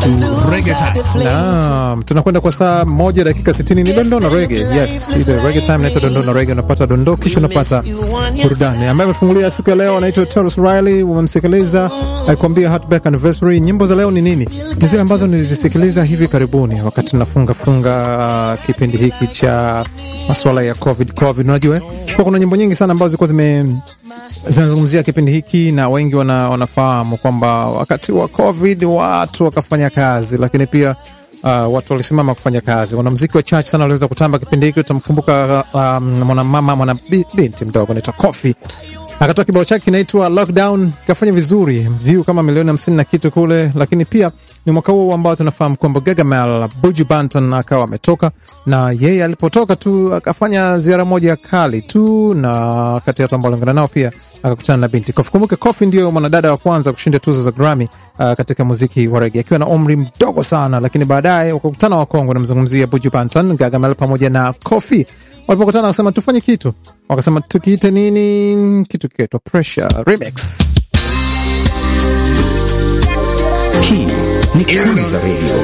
to reggae time. Naam, tunakwenda kwa saa moja dakika 60 ni dondoo na rege. Yes, ile rege time inaitwa dondoo na rege. Unapata dondoo kisha unapata burudani. Ambaye amefungulia siku ya leo anaitwa Taurus Riley. Umemsikiliza akikwambia Heartbreak Anniversary. Nyimbo za leo ni nini? Ni zile ambazo nilizisikiliza hivi karibuni wakati nafunga funga uh, kipindi hiki cha masuala ya COVID COVID. Unajua eh? Kwa kuna nyimbo nyingi sana ambazo zilikuwa zime zinazungumzia kipindi hiki na wengi wana, wanafahamu kwamba wakati wa COVID watu wakafanya kazi, lakini pia uh, watu walisimama kufanya kazi. Wanamziki wachache sana waliweza kutamba kipindi hiki. Utamkumbuka um, mwanamama mwana bi- binti mdogo anaitwa Kofi akatoa kibao chake kinaitwa Lockdown, kafanya vizuri, view kama milioni hamsini na kitu kule. Lakini pia ni mwaka huo ambao tunafahamu kwamba Gargamel Buju Banton akawa ametoka, na yeye alipotoka tu akafanya ziara moja kali tu, na kati ya watu ambao aliungana nao pia akakutana na binti Kofi. Kumbuke Kofi ndio mwanadada wa kwanza kushinda tuzo za Grammy uh, katika muziki wa rege akiwa na umri mdogo sana, lakini baadaye wakakutana wakongwe. Namzungumzia Buju Banton, Gargamel pamoja na Kofi walipokutana wakasema tufanye kitu, wakasema tukiite nini? Kitu kikaitwa Pressure Remix. Hii ni Kwanza Radio.